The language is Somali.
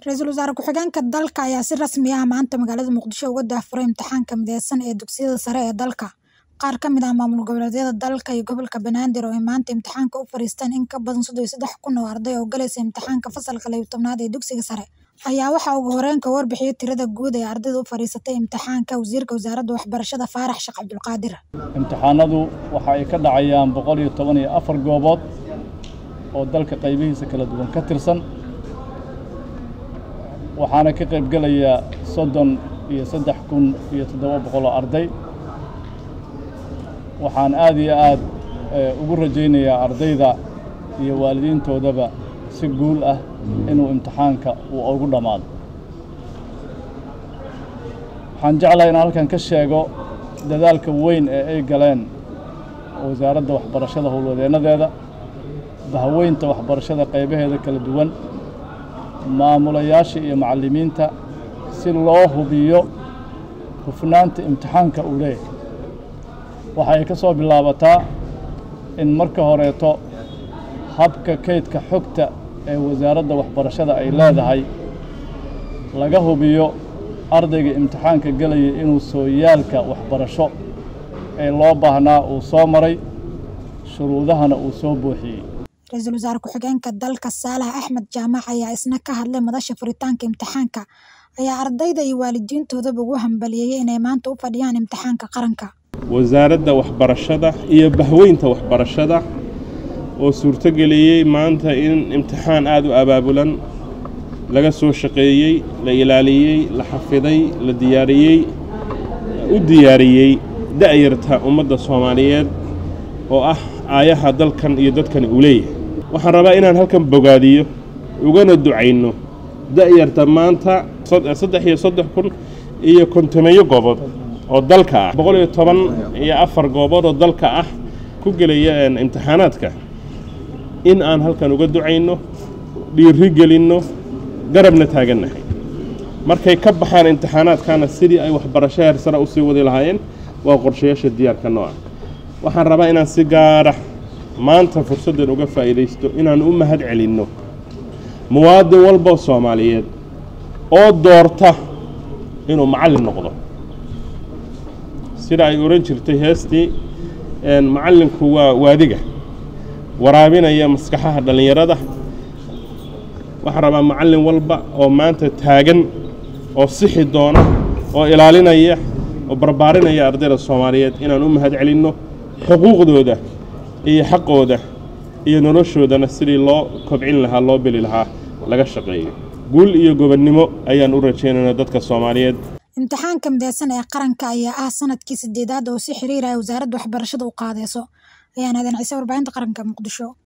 Ra'iisul Wasaare Ku-xigeenka dalka ayaa si rasmi ah maanta magaalada Muqdisho uga daahfuray imtixaanka mideysan ee dugsiyada sare ee dalka. Qaar ka mid ah maamul goboleedyada dalka iyo gobolka Banaadir oo ay maanta imtixaanka u fariisteen in ka badan sodon iyo sedax kun oo arday oo galaysa imtixaanka fasalka laba iyo tobnaad ee dugsiga sare, ayaa waxaa ugu horreyn ka warbixiyay tirada guud ee ardayda u fariisatay imtixaanka Wasiirka Wasaaradda Waxbarashada Faarax Sheekh Cabdulqaadir. imtixaanadu waxa ay ka dhacayaan boqol iyo toban iyo afar goobood oo dalka qaybihiisa kala duwan ka tirsan waxaana ka qayb gelaya soddon iyo saddex kun iyo toddoba boqol oo arday waxaan aad iyo aad ugu rajaynayaa ardayda iyo waalidiintoodaba si guul ah inuu imtixaanka uu ugu dhammaado waxaan jeclahay inaan halkan ka sheego dadaalka weyn ee ay galeen wasaaradda waxbarashada howlwadeennadeeda bahaweynta waxbarashada qaybaheeda kala duwan maamulayaasha iyo macallimiinta si loo hubiyo hufnaanta imtixaanka uu leeyahay waxa ay ka soo bilaabataa in marka horeeto habka kaydka xogta ee wasaaradda waxbarashada ay leedahay laga hubiyo ardayga imtixaanka gelaya inuu sooyaalka waxbarasho ee loo baahnaa uu soo maray shuruudahana uu soo buuxiyey Ra'iisul Wasaare Ku-xigeenka dalka Saalax Axmed Jaamac ayaa isna ka hadlay madasha furitaanka imtixaanka ayaa ardayda iyo waalidiintoodaba ugu hambalyeeyay inay maanta u fadhiyaan imtixaanka qaranka. wasaaradda waxbarashada iyo bahweynta waxbarashada oo suurtogeliyey maanta in imtixaan aada u abaabulan laga soo shaqeeyey la ilaaliyey la xafiday la diyaariyey u diyaariyey da'yarta ummadda soomaaliyeed oo ah aayaha dalkan iyo dadkan uu leeyahay waxaan rabaa inaan halkan bogaadiyo ugana ducayno da'yarta maanta saddex iyo soddon kun iyo kontomeeyo goobood oo dalka ah boqol iyo toban iyo afar goobood oo dalka ah ku gelaya imtixaanaadka in aan halkan uga ducayno dhiiri gelinno garabna taagannahay markay ka baxaan imtixaanaadkana sidii ay waxbarasho heer sare usii wadi lahaayeen waa qorshayaasha diyaarka nooca waxaan rabaa inaan si gaara maanta fursaddan uga faa'iidaysto inaan u mahad celinno muwaadin walboo soomaaliyeed oo doorta inuu macallin noqdo sida ay odhan jirtay heestii macallinku waa waadiga waraabinaya maskaxaha dhallinyarada waxaan rabaa macallin walba oo maanta taagan oo sixi doona oo ilaalinaya oo barbaarinaya ardayda soomaaliyeed inaan u mahad celinno xuquuqdooda iyo xaqooda iyo noloshoodana sidii loo kobcin lahaa loo beli lahaa laga shaqeeyo guul iyo gobonnimo ayaan u rajaynaynaa dadka soomaaliyeed imtixaanka mideysan ee qaranka ayaa ah sanadkii sideedaad oo si xiriir ah wasaaradda waxbarashada u qaadeyso ayaan aadan ciise warbaahinta qaranka muqdisho